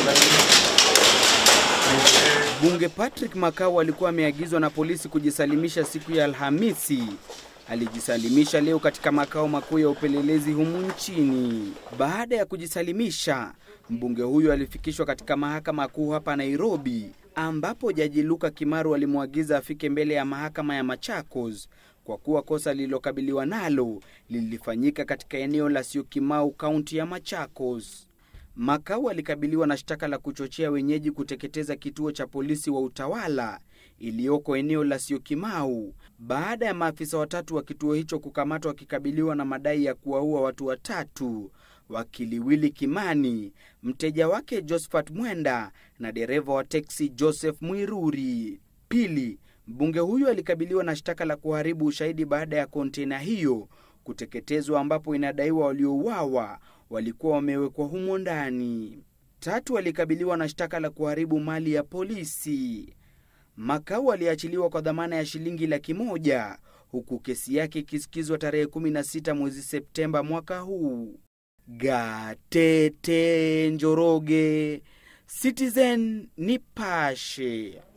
Bunge Patrick Makau alikuwa ameagizwa na polisi kujisalimisha siku ya Alhamisi. Alijisalimisha leo katika makao makuu ya upelelezi humu nchini. Baada ya kujisalimisha, mbunge huyo alifikishwa katika mahakama kuu hapa Nairobi, ambapo jaji Luka Kimaru alimwagiza afike mbele ya mahakama ya Machakos kwa kuwa kosa lililokabiliwa nalo lilifanyika katika eneo la Syokimau, kaunti ya Machakos. Makau alikabiliwa na shtaka la kuchochea wenyeji kuteketeza kituo cha polisi wa utawala iliyoko eneo la Syokimau baada ya maafisa watatu wa kituo hicho kukamatwa wakikabiliwa na madai ya kuwaua watu watatu, wakili Willy Kimani, mteja wake Josephat Mwenda na dereva wa teksi Joseph Mwiruri. Pili, mbunge huyo alikabiliwa na shtaka la kuharibu ushahidi baada ya kontena hiyo kuteketezwa ambapo inadaiwa waliouawa walikuwa wamewekwa humo ndani. Tatu, alikabiliwa na shtaka la kuharibu mali ya polisi. Makau aliachiliwa kwa dhamana ya shilingi laki moja huku kesi yake ikisikizwa tarehe 16 mwezi Septemba mwaka huu. Gatete Njoroge, Citizen Nipashe.